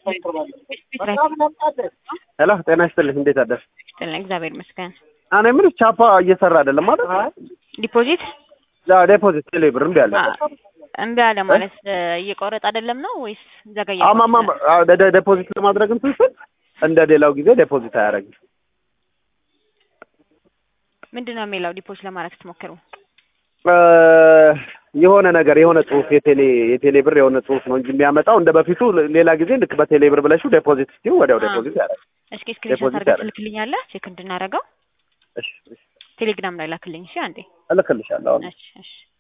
ሄሎ ጤና ይስጥልኝ። እንዴት አደርሽ? ይስጥልኝ እግዚአብሔር ይመስገን። እኔ የምልሽ ቻፓ እየሰራ አይደለም ማለት ዲፖዚት ዴፖዚት ቴሌ ብር እምቢ አለ። እምቢ አለ ማለት እየቆረጠ አይደለም ነው ወይስ ዘገየ? አማማ ዴፖዚት ለማድረግ እንትን ስል እንደ ሌላው ጊዜ ዴፖዚት አያደርግም። ምንድን ነው የሚለው ዲፖዚት ለማድረግ ስትሞክሩ? የሆነ ነገር የሆነ ጽሁፍ የቴሌ የቴሌ ብር የሆነ ጽሁፍ ነው እንጂ የሚያመጣው እንደ በፊቱ ሌላ ጊዜ ልክ በቴሌ ብር ብለሽው ዴፖዚት ስትይው ወዲያው ዴፖዚት ያደርጋል። እስኪ ስክሪንሾት አድርገህ ትልክልኛለህ ቼክ እንድናደርገው እሺ እሺ ቴሌግራም ላይ ላክልኝ። እሺ አንዴ እልክልሻለሁ አሁን እሺ እሺ